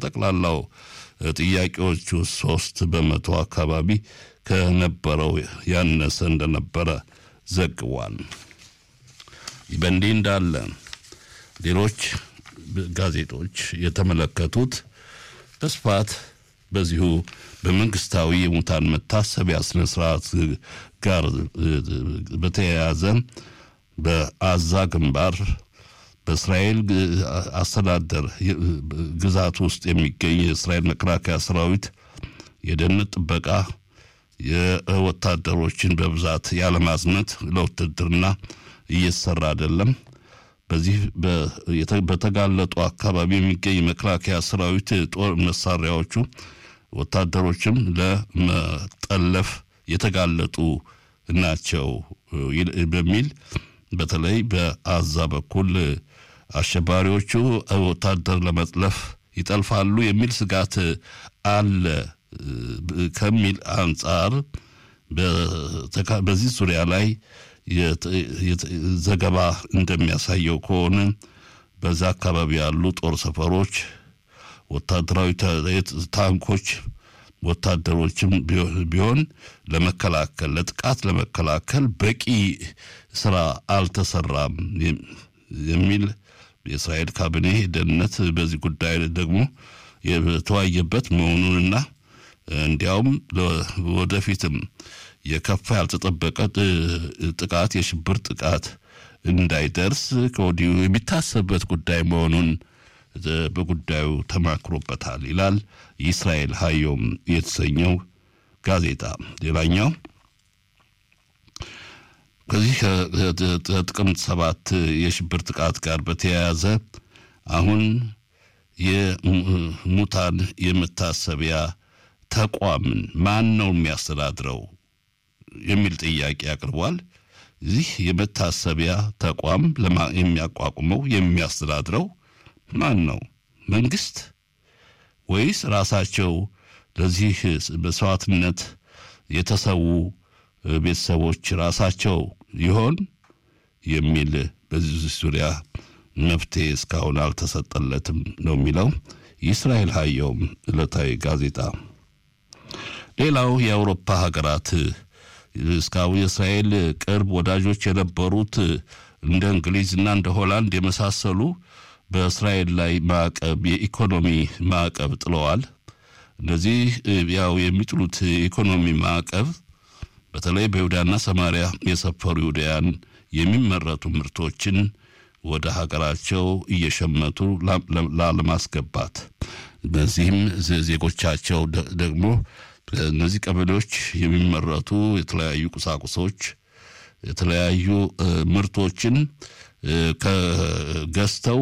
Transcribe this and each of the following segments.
ከጠቅላላው ጥያቄዎቹ ሶስት በመቶ አካባቢ ከነበረው ያነሰ እንደነበረ ዘግቧል። በእንዲህ እንዳለ ሌሎች ጋዜጦች የተመለከቱት በስፋት በዚሁ በመንግስታዊ የሙታን መታሰቢያ ስነ ስርዓት ጋር በተያያዘ በአዛ ግንባር በእስራኤል አስተዳደር ግዛት ውስጥ የሚገኝ የእስራኤል መከላከያ ሰራዊት የደህንነት ጥበቃ የወታደሮችን በብዛት ያለማዝመት ለውትድርና እየተሰራ አይደለም። በዚህ በተጋለጡ አካባቢ የሚገኝ መከላከያ ሰራዊት ጦር መሳሪያዎቹ ወታደሮችም ለመጠለፍ የተጋለጡ ናቸው በሚል በተለይ በአዛ በኩል አሸባሪዎቹ ወታደር ለመጥለፍ ይጠልፋሉ የሚል ስጋት አለ ከሚል አንጻር በዚህ ዙሪያ ላይ ዘገባ እንደሚያሳየው ከሆነ በዛ አካባቢ ያሉ ጦር ሰፈሮች፣ ወታደራዊ ታንኮች፣ ወታደሮችም ቢሆን ለመከላከል ለጥቃት ለመከላከል በቂ ስራ አልተሰራም የሚል የእስራኤል ካቢኔ ደህንነት በዚህ ጉዳይ ደግሞ የተወያየበት መሆኑንና እንዲያውም ወደፊትም የከፋ ያልተጠበቀ ጥቃት የሽብር ጥቃት እንዳይደርስ ከወዲሁ የሚታሰብበት ጉዳይ መሆኑን በጉዳዩ ተማክሮበታል ይላል የእስራኤል ሀዮም የተሰኘው ጋዜጣ። ሌላኛው ከዚህ ከጥቅምት ሰባት የሽብር ጥቃት ጋር በተያያዘ አሁን የሙታን የመታሰቢያ ተቋምን ማን ነው የሚያስተዳድረው የሚል ጥያቄ አቅርቧል። ይህ የመታሰቢያ ተቋም የሚያቋቁመው የሚያስተዳድረው ማን ነው? መንግስት ወይስ ራሳቸው ለዚህ መስዋዕትነት የተሰዉ ቤተሰቦች ራሳቸው ይሆን የሚል በዚህ ዙሪያ መፍትሄ እስካሁን አልተሰጠለትም ነው የሚለው የእስራኤል ሀየውም ዕለታዊ ጋዜጣ። ሌላው የአውሮፓ ሀገራት እስካሁን የእስራኤል ቅርብ ወዳጆች የነበሩት እንደ እንግሊዝና እንደ ሆላንድ የመሳሰሉ በእስራኤል ላይ ማዕቀብ የኢኮኖሚ ማዕቀብ ጥለዋል። እነዚህ ያው የሚጥሉት የኢኮኖሚ ማዕቀብ በተለይ በይሁዳና ሰማሪያ የሰፈሩ ይሁዳያን የሚመረቱ ምርቶችን ወደ ሀገራቸው እየሸመቱ ላለማስገባት በዚህም ዜጎቻቸው ደግሞ እነዚህ ቀበሌዎች የሚመረቱ የተለያዩ ቁሳቁሶች የተለያዩ ምርቶችን ከገዝተው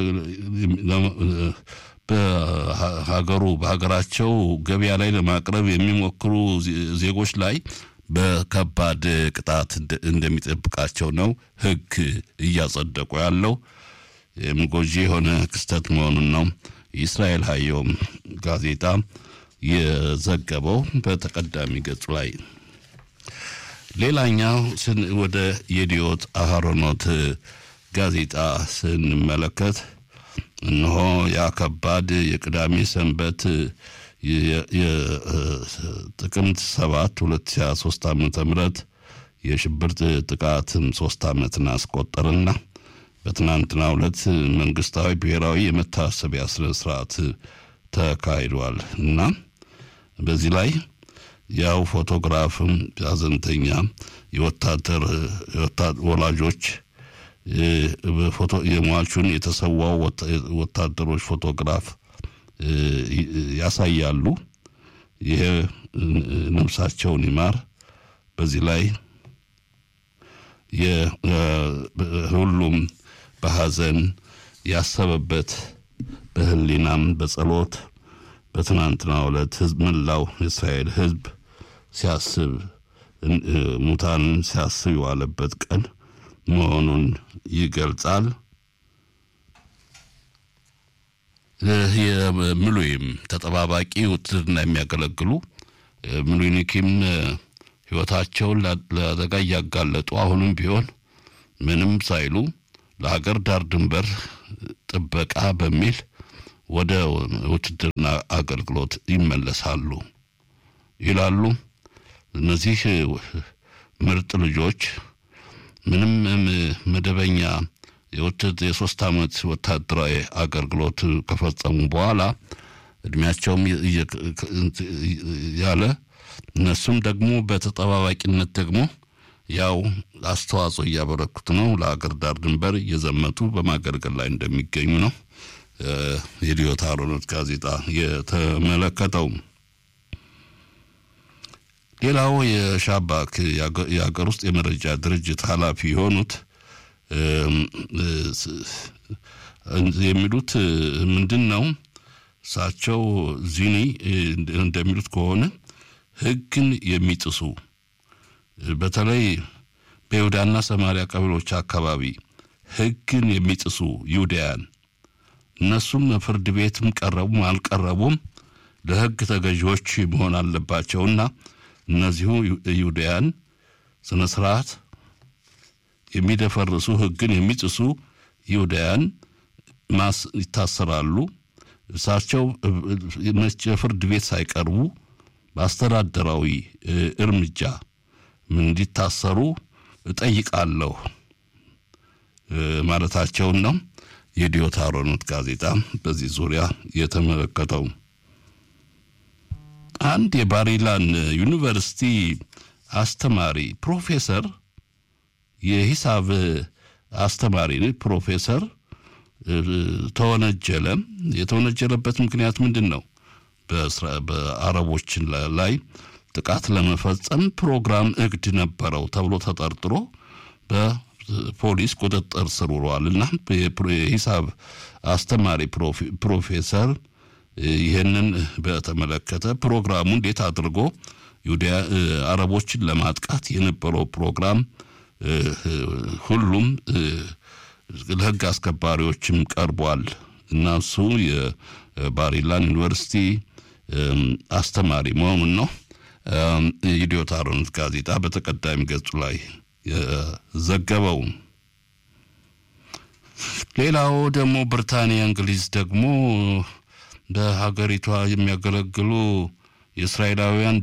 በሀገሩ በሀገራቸው ገበያ ላይ ለማቅረብ የሚሞክሩ ዜጎች ላይ በከባድ ቅጣት እንደሚጠብቃቸው ነው ሕግ እያጸደቁ ያለው ጎጂ የሆነ ክስተት መሆኑን ነው የእስራኤል ሀየውም ጋዜጣ የዘገበው በተቀዳሚ ገጹ ላይ። ሌላኛው ወደ የዲዮት አህሮኖት ጋዜጣ ስንመለከት እነሆ ያ ከባድ የቅዳሜ ሰንበት የጥቅምት ሰባት ሁለት ሺ ሶስት ዓመተ ምህረት የሽብር ጥቃትም ሶስት ዓመትን አስቆጠርና በትናንትናው ዕለት መንግስታዊ ብሔራዊ የመታሰቢያ ስነ ስርዓት ተካሂዷል እና በዚህ ላይ ያው ፎቶግራፍም ሀዘንተኛ የወታደር ወላጆች የሟቹን የተሰዋው ወታደሮች ፎቶግራፍ ያሳያሉ። ይሄ ነፍሳቸውን ይማር። በዚህ ላይ ሁሉም በሀዘን ያሰበበት በህሊናም በጸሎት በትናንትናው ዕለት ህዝብ መላው የእስራኤል ህዝብ ሲያስብ ሙታንን ሲያስብ የዋለበት ቀን መሆኑን ይገልጻል። የምሉይም ተጠባባቂ ውትድርና የሚያገለግሉ ምሉኒኪም ህይወታቸውን ለአደጋ እያጋለጡ አሁንም ቢሆን ምንም ሳይሉ ለሀገር ዳር ድንበር ጥበቃ በሚል ወደ ውትድርና አገልግሎት ይመለሳሉ ይላሉ። እነዚህ ምርጥ ልጆች ምንም መደበኛ የሶስት ዓመት ወታደራዊ አገልግሎት ከፈጸሙ በኋላ እድሜያቸውም ያለ እነሱም ደግሞ በተጠባባቂነት ደግሞ ያው አስተዋጽኦ እያበረኩት ነው። ለአገር ዳር ድንበር እየዘመቱ በማገልገል ላይ እንደሚገኙ ነው የዲዮት አሮኖት ጋዜጣ የተመለከተው። ሌላው የሻባክ የሀገር ውስጥ የመረጃ ድርጅት ኃላፊ የሆኑት የሚሉት ምንድን ነው? እሳቸው ዚኒ እንደሚሉት ከሆነ ሕግን የሚጥሱ በተለይ በይሁዳና ሰማሪያ ቀበሌዎች አካባቢ ሕግን የሚጥሱ ይሁዳያን እነሱም ፍርድ ቤትም ቀረቡም አልቀረቡም ለሕግ ተገዢዎች መሆን አለባቸውና እነዚሁ ይሁዳያን ስነ ስርዓት የሚደፈርሱ ሕግን የሚጥሱ ይሁዳያን ማስ ይታሰራሉ። እሳቸው ፍርድ ቤት ሳይቀርቡ በአስተዳደራዊ እርምጃ እንዲታሰሩ እጠይቃለሁ ማለታቸውን ነው የዲዮት አሮኖት ጋዜጣ በዚህ ዙሪያ የተመለከተው። አንድ የባሪላን ዩኒቨርሲቲ አስተማሪ ፕሮፌሰር የሂሳብ አስተማሪ ፕሮፌሰር ተወነጀለ። የተወነጀለበት ምክንያት ምንድን ነው? በአረቦችን ላይ ጥቃት ለመፈጸም ፕሮግራም እቅድ ነበረው ተብሎ ተጠርጥሮ በፖሊስ ቁጥጥር ስር ውሏል እና የሂሳብ አስተማሪ ፕሮፌሰር ይህንን በተመለከተ ፕሮግራሙ እንዴት አድርጎ አረቦችን ለማጥቃት የነበረው ፕሮግራም ሁሉም ለሕግ አስከባሪዎችም ቀርቧል እና እሱ የባሪላን ዩኒቨርሲቲ አስተማሪ መሆኑን ነው የኢዲዮት አሮኖት ጋዜጣ በተቀዳሚ ገጹ ላይ ዘገበው። ሌላው ደግሞ ብሪታንያ፣ እንግሊዝ ደግሞ በሀገሪቷ የሚያገለግሉ የእስራኤላውያን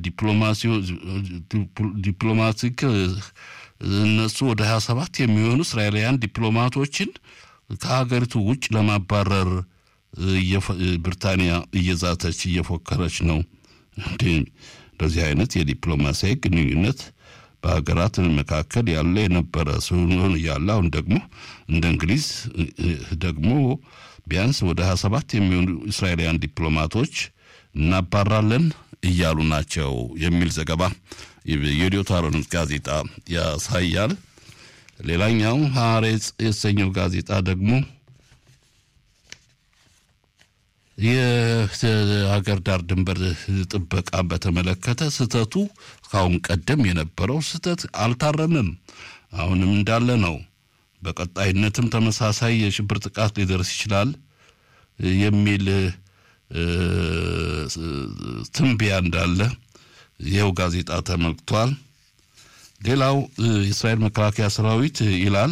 ዲፕሎማቲክ እነሱ ወደ ሀያ ሰባት የሚሆኑ እስራኤላውያን ዲፕሎማቶችን ከሀገሪቱ ውጭ ለማባረር ብሪታንያ እየዛተች እየፎከረች ነው። እንደዚህ አይነት የዲፕሎማሲያዊ ግንኙነት በሀገራት መካከል ያለ የነበረ ሲሆን እያለ አሁን ደግሞ እንደ እንግሊዝ ደግሞ ቢያንስ ወደ ሀያ ሰባት የሚሆኑ እስራኤላውያን ዲፕሎማቶች እናባራለን እያሉ ናቸው የሚል ዘገባ የኢዲዮት አሮኖት ጋዜጣ ያሳያል። ሌላኛው ሐሬጽ የተሰኘው ጋዜጣ ደግሞ የሀገር ዳር ድንበር ጥበቃን በተመለከተ ስህተቱ ከአሁን ቀደም የነበረው ስህተት አልታረምም፣ አሁንም እንዳለ ነው። በቀጣይነትም ተመሳሳይ የሽብር ጥቃት ሊደርስ ይችላል የሚል ትንበያ እንዳለ ይኸው ጋዜጣ ተመልክቷል። ሌላው የእስራኤል መከላከያ ሰራዊት ይላል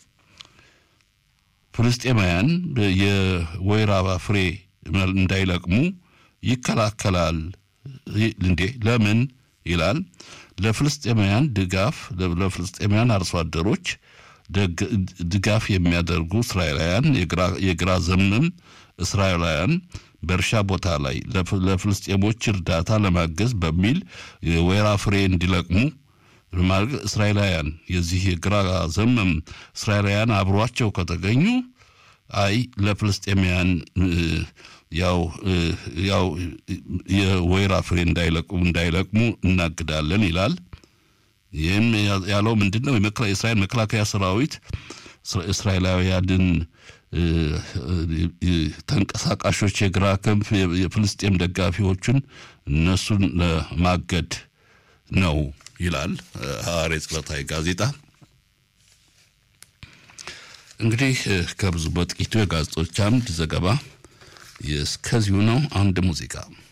ፍልስጤማውያን የወይራ ፍሬ እንዳይለቅሙ ይከላከላል። እንዴ ለምን ይላል? ለፍልስጤማውያን ድጋፍ ለፍልስጤማውያን አርሶ አደሮች ድጋፍ የሚያደርጉ እስራኤላውያን የግራ ዘመም እስራኤላውያን በእርሻ ቦታ ላይ ለፍልስጤሞች እርዳታ ለማገዝ በሚል የወይራ ፍሬ እንዲለቅሙ እስራኤላውያን የዚህ የግራ ዘመም እስራኤላውያን አብሯቸው ከተገኙ አይ ለፍልስጤማውያን ያው ያው የወይራ ፍሬ እንዳይለቅሙ እንዳይለቅሙ እናግዳለን ይላል። ይህም ያለው ምንድን ነው? የእስራኤል መከላከያ ሰራዊት እስራኤላውያንን ተንቀሳቃሾች የግራ ክንፍ የፍልስጤም ደጋፊዎችን እነሱን ለማገድ ነው ይላል ሐሬጽ ዕለታዊ ጋዜጣ። እንግዲህ ከብዙ በጥቂቱ የጋዜጦች አምድ ዘገባ እስከዚሁ ነው። አንድ ሙዚቃ